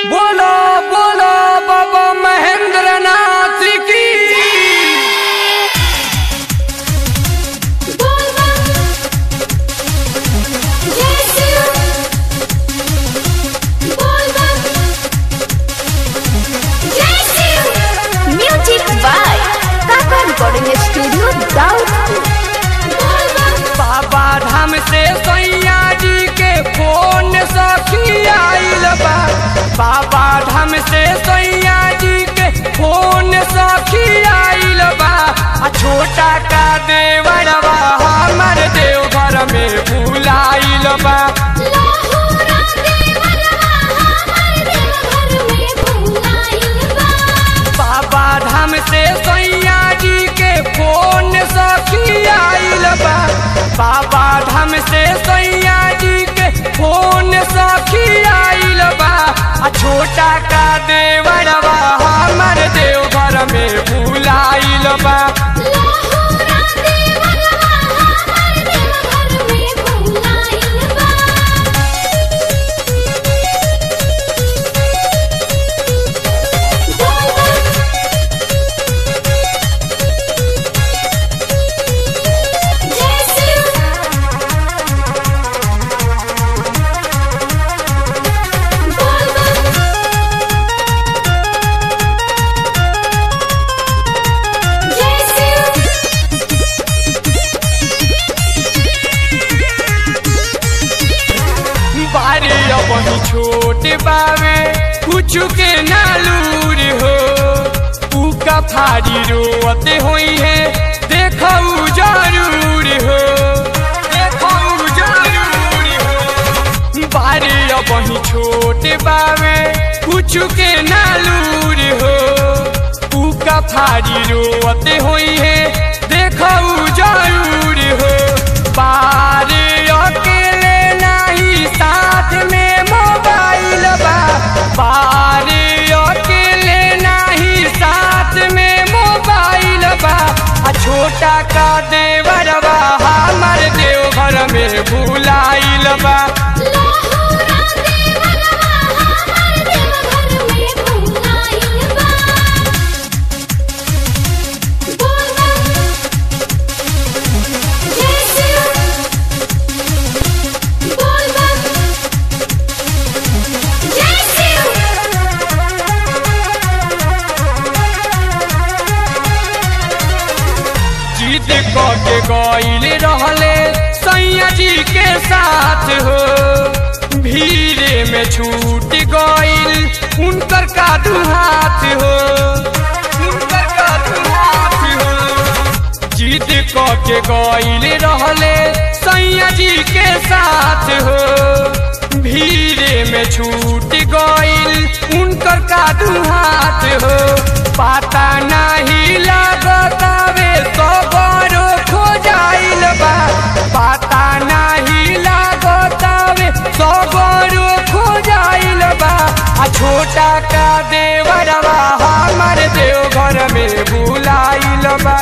बोलो बोलो बाबा महेंद्र नाथ की music by Kaka recording studio Daudpur Baba Dham से सैया जी के फोन सखी आइल बा बाबा धाम से सैया जी के फोन सखी आइल बा आ छोटा का देवरवा हमर देवघर में भूलाइल बा बाबा धाम से सैया जी के फोन सखी आइल बा बाबा धाम से सैया जी के फोन सखी आइल बा आ छोटा का देवरवा हमर देवघर में भूलाइल बा बारी अब छोट बावे कुछ के नालूर हो उका फाड़ी रोते होई है देखऊ जरूर हो देखऊ जरूर हो बारी अब छोट बावे कुछ के नालूर हो उका फाड़ी रोते होई है देखऊ जरूर हो बारे अकेले नहीं साथ में मोबाइल बा बारे अकेले नहीं साथ में मोबाइल बा आ छोटा का देवरवा हमर देवघर में भूलाइल बा जीत क के गईल रहले सैया जी के साथ हो भीड़े में छूट गईल उनकर कादू हाथ हो उनकर कादू हाथ हो जीत क के गईल रहले सैया जी के साथ हो भीड़े में छूट गईल उनकर कादू हाथ हो पता नहीं लगतावे सबरो खो जाइल बा पता नहीं लगतावे सबरो खो जाइल बा आ छोटा का देवरवा हमर देवघर में भूलाइल बा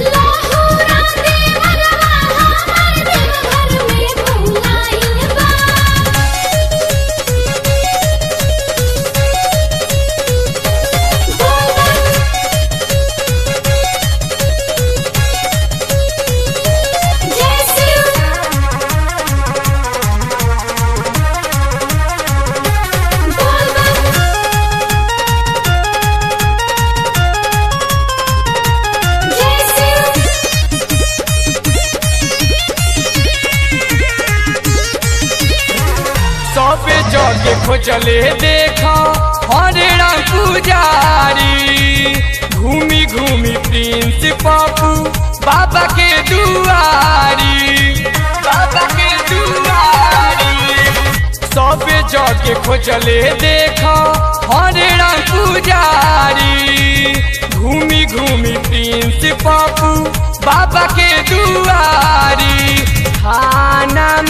सबे जगे खोजले देखा हरे राम पुजारी घूमी घूमी प्रिंस पापू बाबा के दुआरी बाबा के दुआरी सबे जगे खोजले देखा हरे राम पुजारी घूमी घूमी प्रिंस पापू बाबा के दुआरी खाना